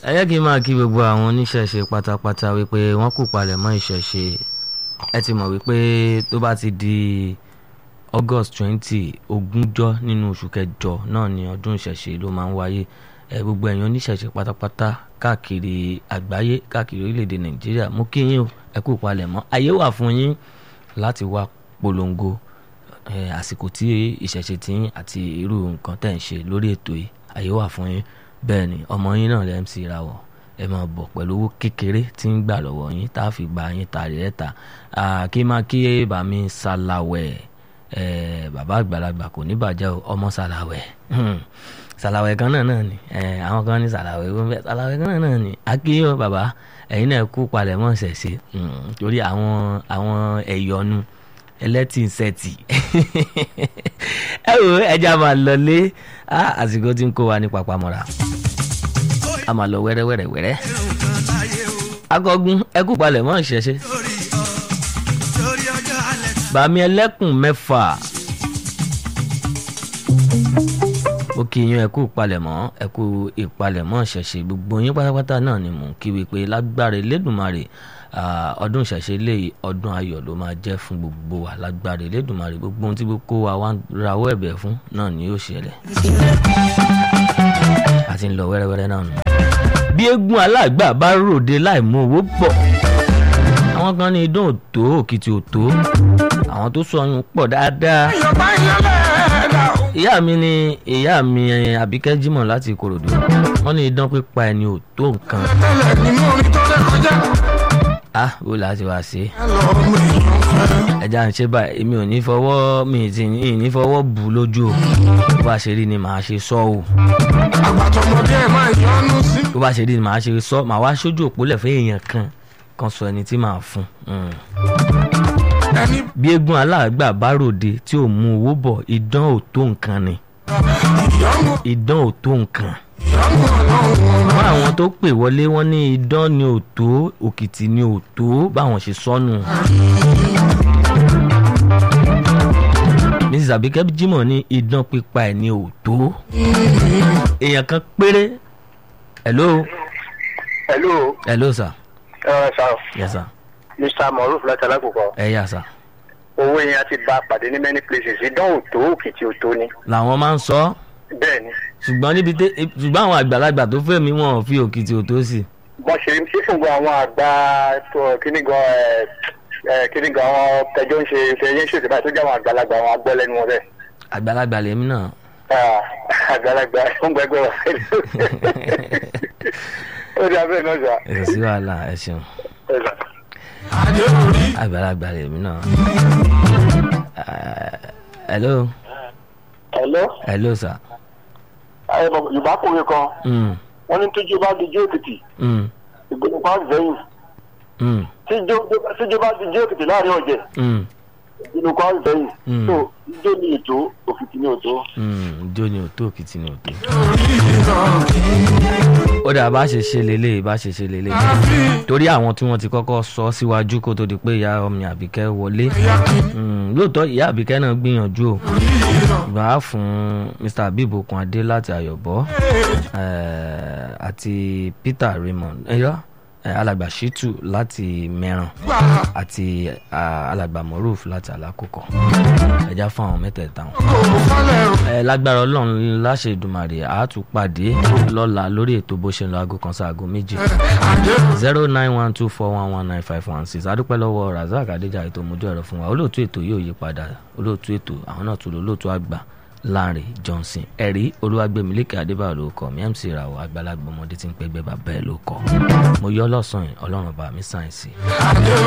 ẹ jẹ́ kí n máa kí gbogbo àwọn oníṣẹ̀ṣe pátápátá wípé wọ́n kú palẹ̀ mọ́ ìṣẹ̀ṣe ẹ ti mọ̀ wípé tó bá ti di August twenty ogúnjọ́ nínú oṣù kẹjọ náà ni ọdún ìṣẹ̀ṣe ló máa ń wáyé ẹ gbogbo ẹ̀yin oníṣẹ̀ṣe pátápátá káàkiri àgbáyé káàkiri orílẹ̀-èdè Nàìjíríà mú kí yín o ẹ kú palẹ̀ mọ́ ayé wà fún yín láti wá polongo ẹ àsìkò tí ìṣẹ̀ṣe tí yín àti irú nǹkan tẹ̀ ń ṣe lórí ètò yìí ayé wà fún yín bẹ́ẹ̀ ni ọmọ yín náà lẹ́ MC Rawọ ẹ máa bọ̀ pẹ̀lú owó kékeré tí ń gbà lọ́wọ́ yín tá a fi gba yín tàrí ẹ̀ ta kí máa kí bàmí Sàlàwẹ̀ bàbá àgbàlagbà kò ní bàjẹ́ o ọmọ Sàlàwẹ̀ Sàlàwẹ̀ kan náà náà ni àwọn kan ní Sàlàwẹ̀ gbọ́nbẹ́ Sàlàwẹ̀ kan náà náà ni akíyọ̀ bàbá ẹ̀yin náà kú palẹ̀ mọ́ ṣẹ̀ṣẹ̀ torí àwọn àwọn ẹ̀yọ́nu ẹlẹ́tìǹsẹ̀tì ẹ wò ẹja máa lọlé àsìkò tí ń kó wa ní papamọ́ra a máa lọ wẹ́rẹ́wẹ́rẹ́ wẹ́rẹ́ akọgun ẹkú palẹ̀ mọ́ ìṣẹ̀ṣe bàmí ẹlẹ́kùn mẹ́fà ó kí yín ẹkú palẹ̀mọ́ ẹkú ìpalẹ̀mọ́ ìṣẹ̀ṣe gbogbo yín pátápátá náà ni mò ń kí wípé lágbára Elédùmarè ọdún ìṣẹ̀ṣe lè ọdún ayọ̀ ló máa jẹ́ fún gbogbo wa lágbára Elédùmarè gbogbo ohun tí gbogbo wa wá rawọ́ ẹ̀bẹ̀ fún náà ni yóò ṣẹlẹ̀ àti ń lọ wẹ́rẹ́wẹ́rẹ́ náà nù. bí eégún aláàgbà bá ròde láì mú owó pọ̀ àwọn kan ní idán òtó òkìtì òtó àwọn tó sọyún pọ̀ dáadáa ìyá mi ni ìyá mi àbíkẹ́ jímọ̀ láti ìkòròdú wọ́n ní idán pípa ẹni ò tó nǹkan. ah ó láti wá sí ẹja ń ṣe báyìí èmi ò ní fọwọ́ mi ti ní fọwọ́ bù lójú o bó bá ṣe rí ni màá ṣe sọ o. àgbàtọ̀mọdé ẹ̀ máa yọnu sí. bó bá ṣe rí ni màá ṣe sọ màá wá sójú òpólẹ̀ fún èèyàn kan kan sọ ẹni tí màá fún un ẹni bí eégún aláàgbà bá ròde tí ò mú owó bọ̀ idán ò tó nǹkan ni ìyọnu idán ò tó nǹkan ìyọnu ọlọ́run fún àwọn tó pè wọlé wọn ní idán ni ò tó òkìtì ni ò tó báwọn ṣe sọnù. Mrs Abike Jimoh ní idán pípa ẹ̀ ní ò tó èèyàn kan péré hello hello hello sir ẹ sà yes sir mr moruf láti alákòókò ẹ yà sir owó yẹn a ti bá a pàdé ní many places idán òtó òkìtì òtó ni làwọn máa ń sọ bẹ́ẹ̀ ni ṣùgbọ́n níbi tẹ ṣùgbọ́n àwọn àgbàlagbà tó fẹ́ mi wọn ò fi òkìtì òtó sí wọ́n ṣe ṣé fún gbogbo àwọn àgbà tó kíní gan ẹ ẹ kíní gan àwọn tẹjọ ń ṣe tẹjọ ń ṣètò báyìí tó jẹ́ àwọn àgbàlagbà àwọn agbọ́lẹ́nu wọn bẹ́ẹ̀ àgbàlagbà lèmi náà Ah, àgbàlagbà ń gbẹgbẹ wà ó di abẹ́ náà sà ẹ sí wàhálà ẹ ṣeun ẹ sà. adé orí àgbàlagbà lèmi náà Ah, hello hello hello sir ẹ mọ̀ yorùbá kòwé kan mm, wọ́n ní tójú bá dijú èkìtì mm, ìgbóni pa zẹ́yìn mm, tíjú bá dijú èkìtì láàrin ọ̀jẹ̀ mm, ìgbóni pa zẹ́yìn Mm. tó ijó ní ètò òkìtì ní òtó. mm, ijó ni òtó òkìtì ni òtó. orí ìrọ̀ ó dà bá ṣe ṣe lélẹ̀ bá ṣe ṣe lélẹ̀ torí àwọn tí wọ́n ti kọ́kọ́ sọ síwájú kó tó di pé ìyá ọmọ àbíkẹ́ wọlé Mm, lóòótọ́ ìyá àbíkẹ́ náà gbìyànjú o gbà á fún Mr Habib Okunade láti Ayọ̀bọ eh, àti Peter Raymond ẹyọ alàgbà Shitu láti Mẹ́ràn gbà àti ah, alàgbà Moruf láti Alákòókò ẹja fún àwọn mẹ́tẹ̀ẹ̀ta wọn kò falẹ̀ rò. ẹ lágbára ọlọ́run láṣẹ ìdùmarè àátú pàdé lọ́la lórí ètò bó ṣe ń lọ aago kan sí aago méjì adé zero nine one two four one one nine five one six adúpẹ́ lọ́wọ́ razak adéjà ètò mójú ẹ̀rọ fún wa olóòtú ètò yóò yí padà olóòtú ètò àwọn náà tún lò olóòtú àgbà Lanre Johnson ẹ̀rí olúwàgbẹ̀mílẹ́kẹ̀ adébáyọ̀ ló kọ́ mi MC Rawọ àgbàlagbà ọmọdé tí ń pẹ́gbẹ́ bàbá ẹ̀ ló kọ́ mo yọ lọ́sàn-án ọlọ́run bá mi sáyẹ̀nsì. adé